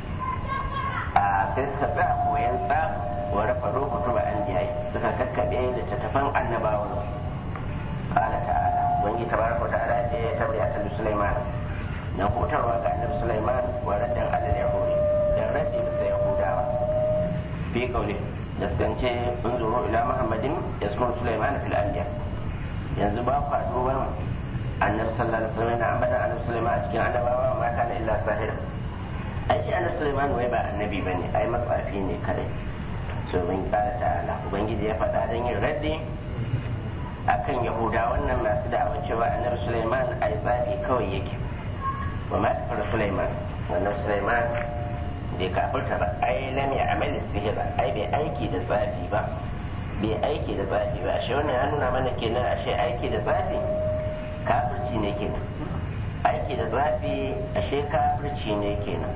a sai suka tsaya koyan tsaf wa rafa rukutu ba an suka kakkaɓe da tattafan annabawan qala ta'ala ubangiji tabaraka wa ta'ala ya tabbata ta sulaiman na hutarwa ga annabi Sulaiman wa raddan alal yahudi da raddi bisa yahudawa fi kauli da skance unzuru ila muhammadin yaskun Sulaiman fil anbiya yanzu ba ku duban annabi sallallahu alaihi wasallam na ambata annabi Sulaiman a cikin annabawa ma kana illa sahir ai shi annabi Sulaiman wai ba annabi bane ai matsafi ne kadai so bin kala ta'ala ubangiji ya faɗa dan yin raddi akan yahuda wannan masu da'awa cewa annabi Sulaiman ai tsafi kawai yake وما كفر سليمان wannan Sulaiman bai kafirta ba ai lam ya amali sihira ai bai aiki da tsafi ba bai aiki da tsafi ba ashe wannan ya nuna mana kenan ashe aiki da tsafi kafirci ne kenan aiki da tsafi ashe kafirci ne kenan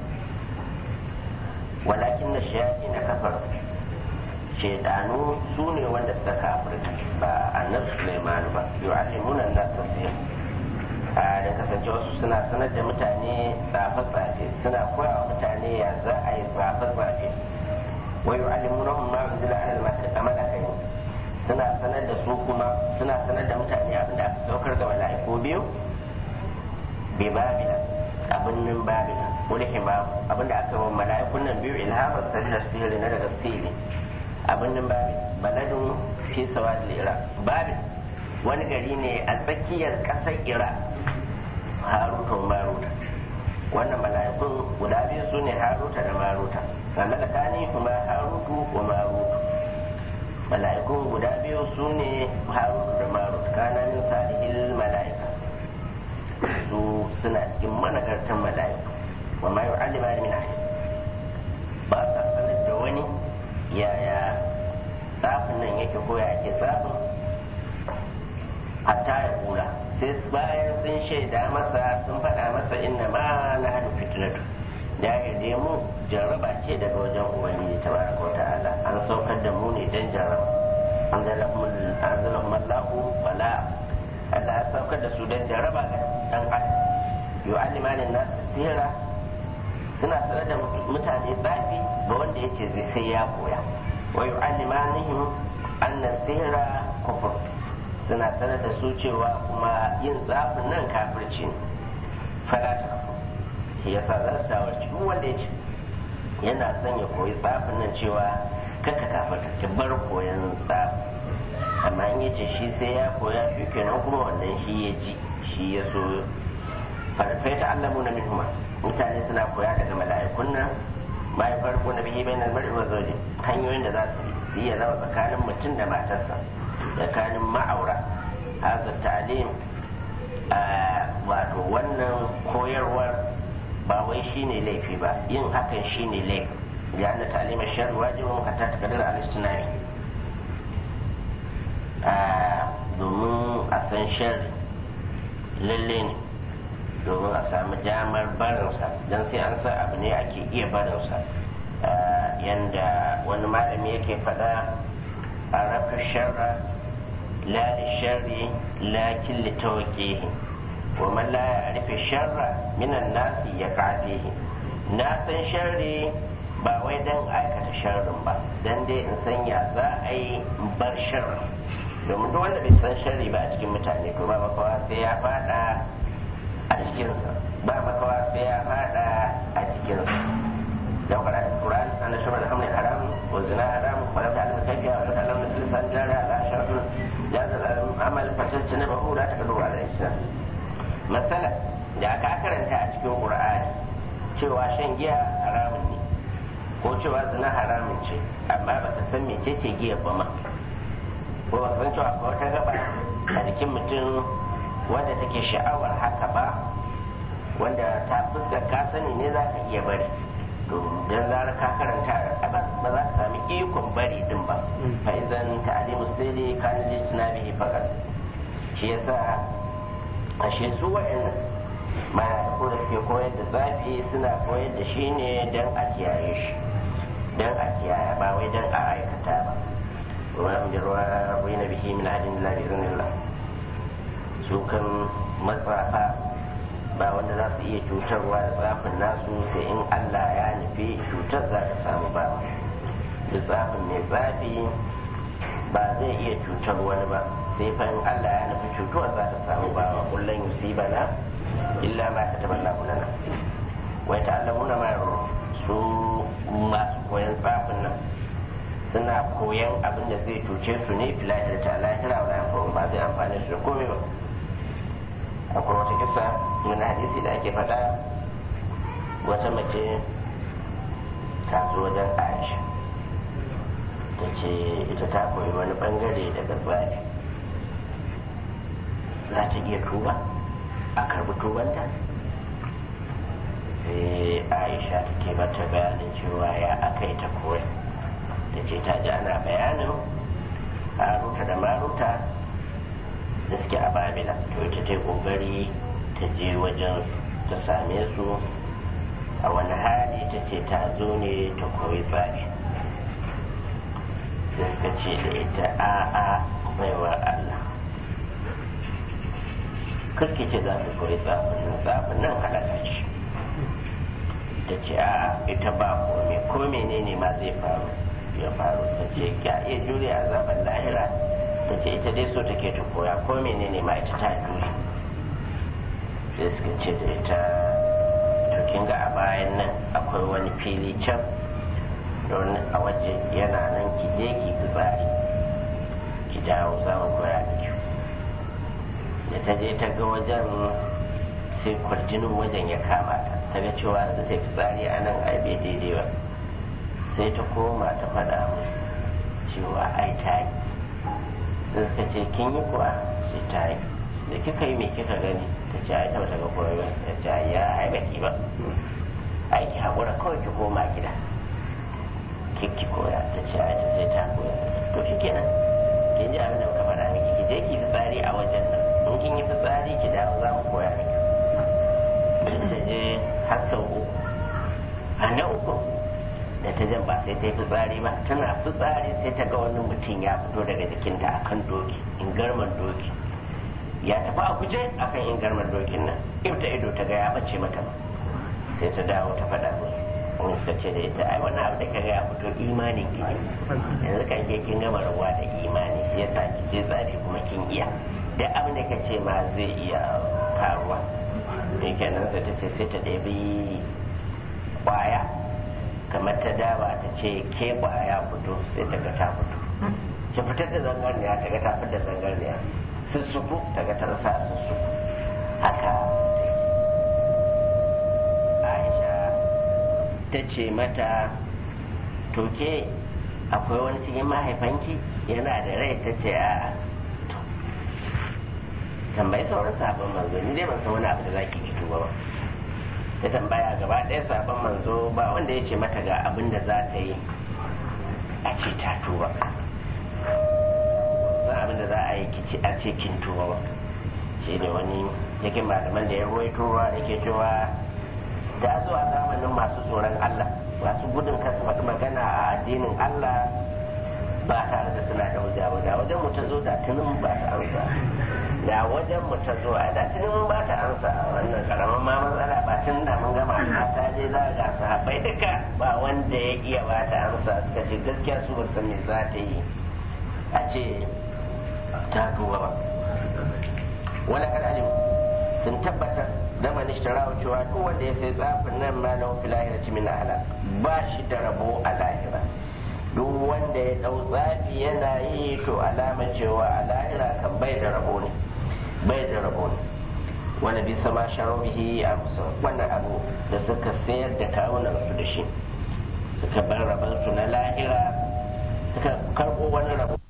walakin na shayafi na kafar shaidanu su ne wanda suka kafirta ba annabi Sulaiman ba yu'allimuna an-nasa sihir da kasance wasu suna sanar da mutane tsafe-tsafe suna koya wa mutane ya za a yi tsafe-tsafe wa yi alimunahun ma unzila alal malakai suna sanar da su kuma suna sanar da mutane abin da aka saukar ga mala'iku biyu bi babila abin nan babila wani himamu abin da aka yi wa mala'ikun nan biyu ilhamar sallar sirri na daga sirri abin nan babil baladun fi sawa da babil wani gari ne a tsakiyar ƙasar iraq haruta wa maruta wannan mala'ikun guda biyu su ne haruta da maruta ga malakani kuma harutu wa marutu mala'ikun guda biyu su ne harutu da marutu kana min salihil mala'ika su suna cikin managartan mala'iku wa ma yu'allima min ahad ba sa sanar da wani yaya tsafin nan yake ko ya ake tsafin hatta ya kula sai bayan sun shaida masa sun faɗa masa inna ma na hannu fitnatu ya yarda mu jarraba ce daga wajen ubangiji tabaraka ta'ala an saukar da mu ne don jarraba anzalahum Allahu bala Allah ya saukar da su don jarraba ga dan adam yu'allimanin nas sira suna sanar da mutane tsafi ga wanda ya ce zai sai ya koya wa yu'allimanihim anna sihra kufur suna sanar da su cewa kuma yin tsafin nan kafirci ne falata shi yasa za su shawarci duk wanda ya ce yana son ya koyi tsafin nan cewa kaka kafirta ki bar koyan tsafi amma in yace shi sai ya koya shi kenan kuma wannan shi ya ji shi ya so farfai ta allamu na minhuma mutane suna koya daga mala'ikun nan bayan farko na bihi bai na mar'i wa zaune hanyoyin da za su su iya raba tsakanin mutum da matarsa tsakanin ma'aura haza ta'lim wato wannan koyarwar ba wai shine laifi ba yin hakan shine laifi ya na talimar sharri wajibin hatta ta kadar alistinari domin a san sharri lalle ne domin a samu damar barinsa don sai an sa abu ne ake iya barinsa yanda wani malami yake faɗa a rafi sharra la li sharri lakin li tawqihi wa man la ya'rifu sharra minan nasi yaqafihi na san sharri ba wai dan aikata sharrin ba dan dai in sanya za a yi bar sharri domin duk wanda bai san sharri ba a cikin mutane to ba makawa sai ya fada a cikinsa ba makawa sai ya fada a cikinsa da wakar ayat Quran ana shaba da hamlin haram wa zina haram wa lam ta'lam kayfiya wa lam ta'lam lisan jari ala shartu jaza amal fatacce na bahu la takadu ala islam masala da aka karanta a cikin Qur'ani cewa shan giya haramun ne ko cewa zina haramun ce amma ba ta san mecece giya ba ma ko ba san cewa akwai wata gaba a jikin mutum wanda take sha'awar haka ba wanda ta fuskar ka sani ne za ka iya bari to dan zarar ka karanta ba za ka sami ikon bari din ba fa idan ta'limu sirri kan lijtina bihi faqat shi yasa ashe su wa'annan mala'iku da suke koyar da zafi suna koyar da shi ne dan a kiyaye shi dan a kiyaye ba wai dan a aikata ba وما بين به من عهد الا باذن الله su kan matsafa ba wanda za su iya cutarwa da tsafin nasu sai in Allah ya nufi cutar za ta samu ba da tsafin mai tsafi ba zai iya cutar wani ba sai fa in Allah ya nufi cutuwa za ta samu ba wa kullum yusibana illa ma ka taɓa lana wai ta'allamuna ma su masu koyan tsafin nan suna koyan abin da zai cuce su ne filahir ta lahira wa yanfa'un ba zai amfani su da komai ba akwai wata kisa wani hadisi da ake faɗa wata mace ta zo wajen aisha ta ce ita ta koyi wani bangare daga tsari za ta iya tuba a karbi tubanta sai aisha take mata bayanin cewa ya aka yi ta koya ta ce ta ji ana bayanin haruta da maruta da suke a babila to ita ta yi kokari ta je wajen ta same su a wani hali ta ce ta zo ne ta koyi tsari sai suka ce da ita a'a baiwa Allah karki ce za ta koyi tsafin nan tsafin nan halaka ce ta ce a ita ba kome ko menene ma zai faru ya faru ta ce ya iya jure a zaben lahira ta ce ita dai so take ta koya ko menene ma ita ta jure sai suka ce da ita to kin ga a bayan nan akwai wani fili can don a waje yana nan ki je ki fitsari ki dawo za mu koya miki da ta je ta ga wajen sai kwarjinin wajen ya kama ta ta ga cewa da ta fitsari a nan ai bai daidai ba sai ta koma ta faɗa musu cewa ai ta yi sai suka ce kin yi kuwa sai ta yi da kika yi me kika gani ta ce ai ta bata ga koyo ba ta ce ai ya ai baki ba ai ki haƙura kawai ki koma gida ki koya ta ce ai ta sai ta koya to shi kenan kin ji abin da muka faɗa miki ki je ki fitsari a wajen nan in kin yi fitsari ki dawo za mu koya miki ta je har sau uku a na uku da ta jan ba sai ta yi fitsari ba tana fitsari sai ta ga wani mutum ya fito daga jikinta akan doki in garman doki ya tafi a guje akan in garman dokin nan ta ido ta ga ya bace mata ba sai ta dawo ta faɗa musu wani suka ce da ita ai wannan abu da ka ga ya fito imanin ki ne yanzu kan ke kin gama rabuwa da imani shi yasa ki je tsari kuma kin iya duk abin da ka ce ma zai iya faruwa ne kenan sai ta ce sai ta ɗabi kwaya kamar ta daba ta ce ke kwaya fito sai ta ga ta fito ki fitar da zangarniya ta ga ta fitar da zangarniya sussuku ta ga ta rasa sussuku haka aisha ta ce mata to ke akwai wani cikin mahaifanki yana da rai ta ce a'a tambayi sauran sabon manzo ni dai ban san wani abu da zaki ki tuba ba ya tambaya gaba ɗaya sabon manzo ba wanda ya ce mata ga abin da za ta yi a ce ta tuba san abin da za a yi kici a ce kin tuba ba shi ne wani yake malaman da ya ruwaito ruwa yake cewa ta zo a zamanin masu tsoron Allah masu gudun kasu faɗi magana a addinin Allah ba tare da suna da hujja ba da wajen mu ta zo da tunin ba ta amsa da wajen mu ta zo a da tunin ba ta amsa wannan karamin ma matsala ba tun da mun gama ta je za ga sahabbai duka ba wanda ya iya ba ta amsa suka ce gaskiya su ba san me za ta yi a ce ta tuba ba wala kan alim sun tabbatar da manishtara cewa duk wanda ya sai tsafin nan ma lahu fil akhirati min ala ba shi da rabo a lahira duk wanda ya dau tsafi yana yi to alama cewa a lahira kan bai da rabo ne bai da rabo ne wanda bisa ma sharo bihi a musa wannan abu da suka sayar da kawunan su da shi suka bar rabon su na lahira suka karbo wani rabo